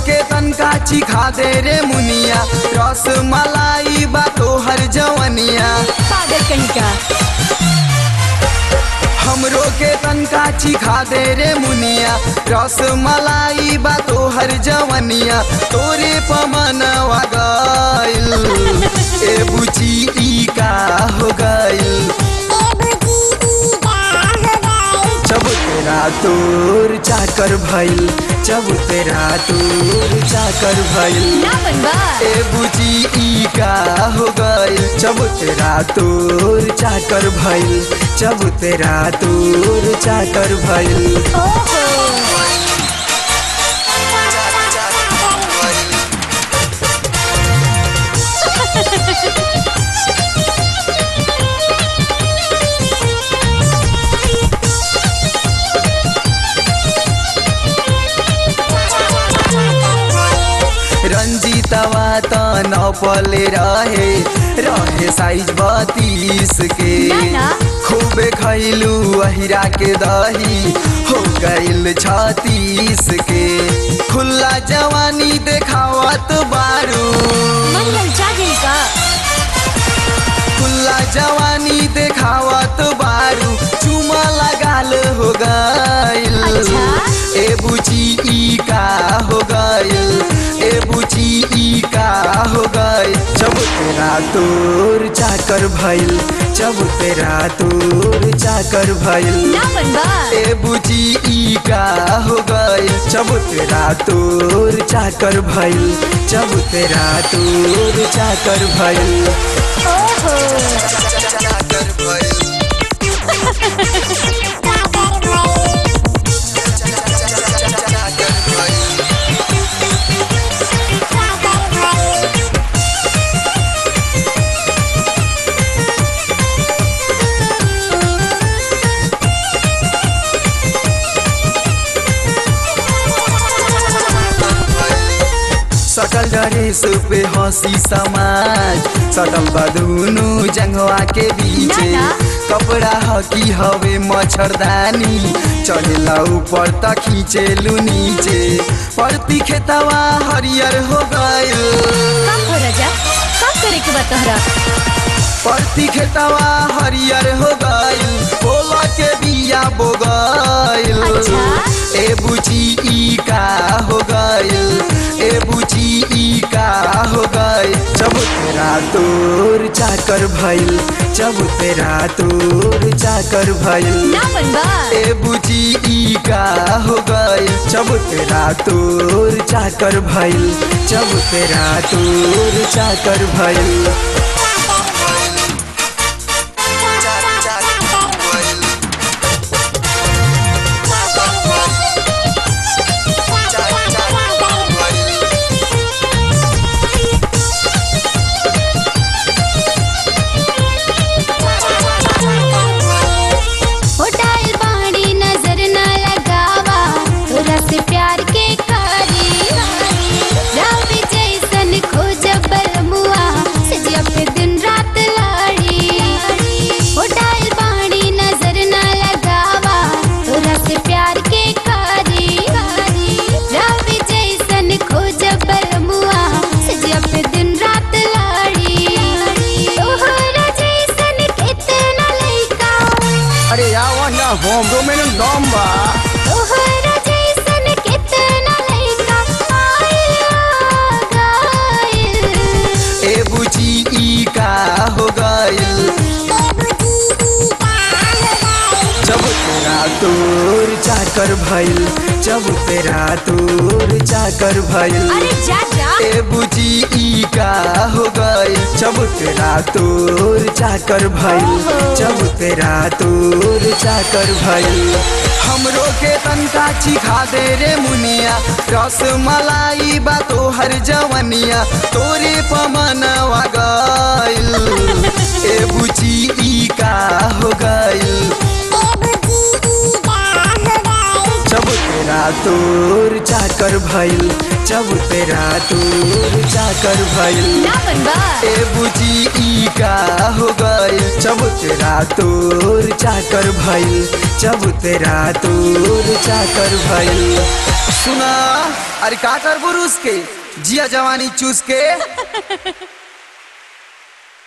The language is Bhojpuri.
के तनका चिखा दे रे मुनिया रस मलाई बा तोहर जवनिया पागल कहीं का हमरो के तनका चिखा दे रे मुनिया रस मलाई बा तोहर जवनिया तोरे पमनवा गइल ए बुची ई का हो गइल जब तेरा तोर चाकर भइल जब तेरा तोर चाकर भइल ना बनबा ए बुची ई का हो गइल जब तेरा तोर चाकर भइल जब तेरा तोर चाकर भइल ओहो रंजीतवा त नपले रहे रहे साइज बत्तीस के ना, ना। खूबे खैलू अहिरा के दही हो गइल छत्तीस के खुला जवानी देखावत बारू मन ललचा गई का खुला जवानी देखावत बारू चुमा लगाल हो गइल अच्छा। ए बुची ई का हो गइल ए बुची ई का हो गइल जब तेरा तोर चाकर भइल जब तेरा तोर चाकर भइल ना बनबा ए बुची ई का हो गइल जब तेरा तोर चाकर भइल जब तेरा तोर चाकर भइल ओहो चाकर भइल चाकर भइल सकल ड्रेस पे हंसी समाज सटल बदुनु जंगवा के बीचे ना, ना। कपड़ा हकी हवे मच्छरदानी चढ़ेला ऊपर त खींचेलू नीचे परती खेतवा हरियर हो गइल का हो राजा का करे के बा तोहरा परती खेतवा हरियर हो गइल बोला के बिया बो गइल अच्छा। ए बुची ई का हो गइल ए बुची ई का हो गइल जब तेरा तोर चाकर भइल जब तेरा तोर चाकर भइल ना बनबा ए बुची ई का हो गइल जब तेरा तोर चाकर भइल जब तेरा तोर चाकर भइल होटल बाड़ी नजर न लगावा तोरा से प्यार के कारी रब जैसन खोज बलमुआ सजिया पे दिन रात लाड़ी होटल बाड़ी नजर न लगावा तोरा से प्यार के कारी रब जैसन खोज बलमुआ सजिया पे दिन रात लाड़ी तोहरा जैसन कितना लइका अरे यार ना होम में दम बा तोहरा जैसन कितना लइका आइल गाइल ए बुची ई का हो गइल जब तेरा तोर चाकर भइल जब तेरा तोर चाकर भइल अरे जा जा ए बुची ई का हो गइल जब तेरा तोर चाकर भइल जब तेरा तोर चाकर भइल हमरो के तनका चिखा दे रे मुनिया रस मलाई बा तोहर जवनिया तोरे पमनवा गइल ए बुची ई का हो गइल जब तेरा तोर चाकर भइल जब तेरा तोर चाकर भइल ना बनबा ए बुची ई का हो गइल जब तेरा तोर चाकर भइल जब तेरा तोर चाकर भइल सुना अरे का कर बुरुस के जिया जवानी चूस के